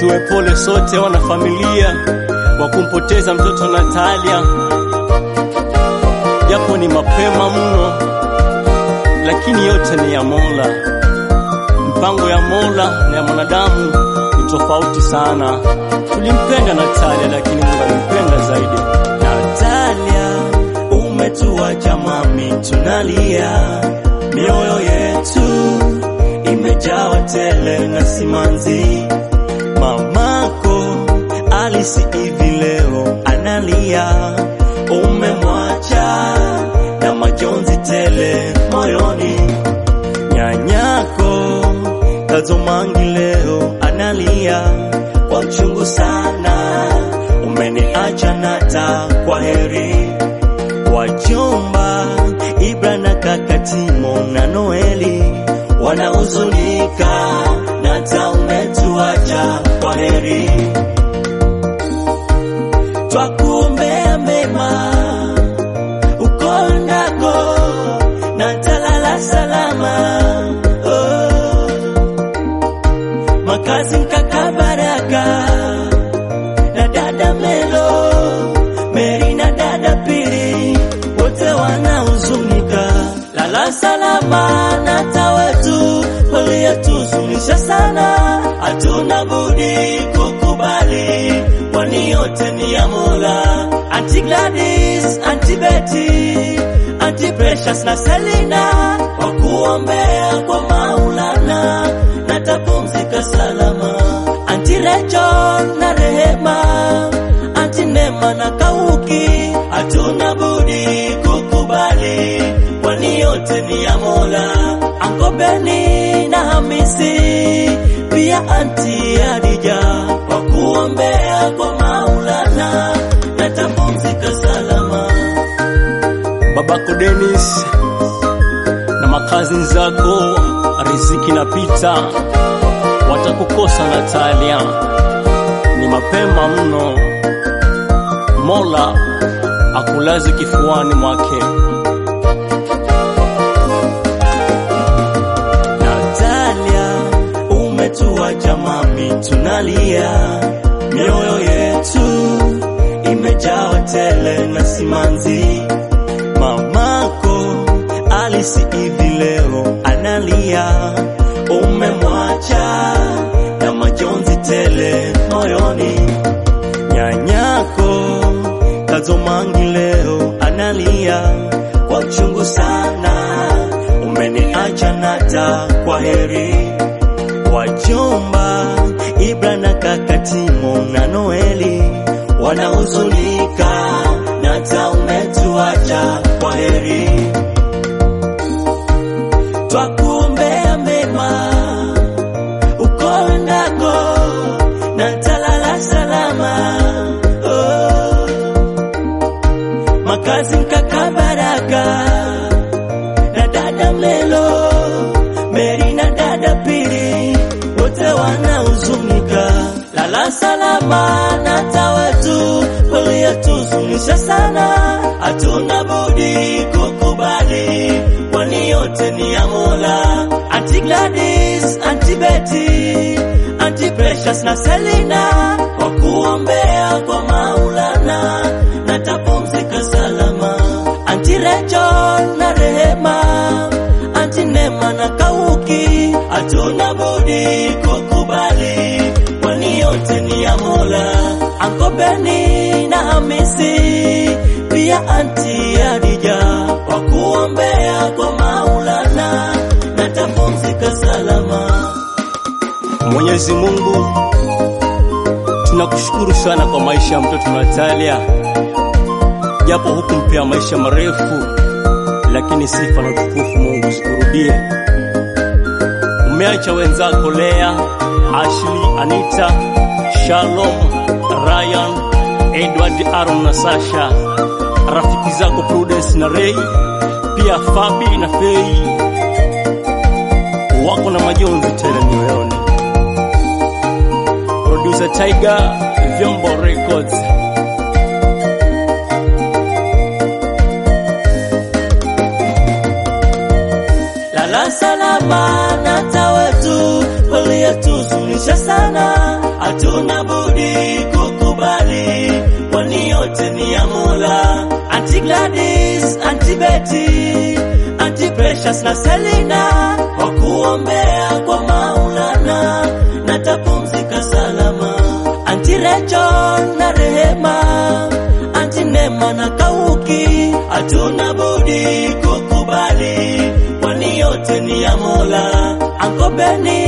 tuwe pole sote wana familia wa kumpoteza mtoto Natalia, japo ni mapema mno, lakini yote ni ya Mola. Mipango ya Mola na ya mwanadamu ni tofauti sana. Tulimpenda Natalia, lakini Mungu alimpenda zaidi. Natalia, umetuacha mami, tunalia, mioyo yetu imejawa tele na simanzi. Mamako Alisi hivi leo analia, umemwacha na majonzi tele moyoni. Nyanyako Kazomangi leo analia kwa uchungu sana, umeniacha Nata, kwa heri. Wajomba Ibra na kaka Timo na Noeli wanahuzunika, Nata umetuacha, kwa heri. Twakuombea mema uko ndako, Nata lala salama oh. Makazi kaka Baraka na dada Melo, Meri na dada Pili, wote wanahuzunika. Lala salama Nata wetu, uliyetuzunisha sana, hatuna budi kukubali, kwani yote ni ya Mola. Auntie Gladys, Auntie Betty, Auntie Precious na Selina, wakuombea kwa Maulana, natapumzika salama. Auntie Rachel na Rehema, Auntie Nema na Kauki, hatuna budi kukubali, kwani yote ni ya Mola. Uncle Benny na Hamisi, pia Auntie Adija, wakuombea kwa Maulana, natapumzika salama. babako Dennis na makazi zako Riziki na Pita watakukosa Natalia, ni mapema mno. Mola akulaze kifuani mwake. Natalia, umetuacha mami, tunalia, mioyo yetu imejawa tele na simanzi. Mamako Alisi hivi leo analia, umemwacha na majonzi tele moyoni. Nyanyako Kazomangi leo analia kwa uchungu sana, umeniacha Nata, kwa heri. Wajomba Ibra na kaka Timo na Noeli wanahuzunika, Nata umetuacha, kwa heri. Twakuombea mema uko ndako, Nata lala salama oh. Makazi kaka Baraka na dada Melo, Meri na dada Pili, wote wanahuzunika. Lala salama Nata wetu, uliyetuzunisha sana, hatuna budi kukubali, kwani yote ni ya Mola. Auntie Gladys, Auntie Betty, Auntie Precious na Selina, wakuombea kwa Maulana, natapumzika salama. Auntie Rachel na Rehema, Auntie Nema na Kauki, hatuna budi kukubali, kwani yote ni ya Mola. Uncle Benny na Hamisi, pia Auntie Adija, wakuombea kwa Maulana, natapumzika salama. Mwenyezi Mungu, tunakushukuru sana kwa maisha ya mtoto Natalia, japo hukumpea maisha marefu, lakini sifa na utukufu Mungu zikurudie. Umeacha wenzako Lea, Ashley, Anita, Shalom, Ryan, Edward, Aaron na Sasha, rafiki zako Prudence na Ray, pia Fabi na Fei wako na majonzi tele mioyoni. Producer Tiger, Vyombo Records. Lala salama Nata wetu, uliyetuzunisha sana, hatuna budi kukubali, kwani yote ni ya Mola. Auntie Gladys, Auntie Betty, Auntie Precious na Selina Kwa kuombea kwa Maulana, natapumzika salama. Auntie Rachel na Rehema, Auntie Nema na Kauki, Hatuna budi kukubali, kwani yote ni ya Mola. Uncle Benny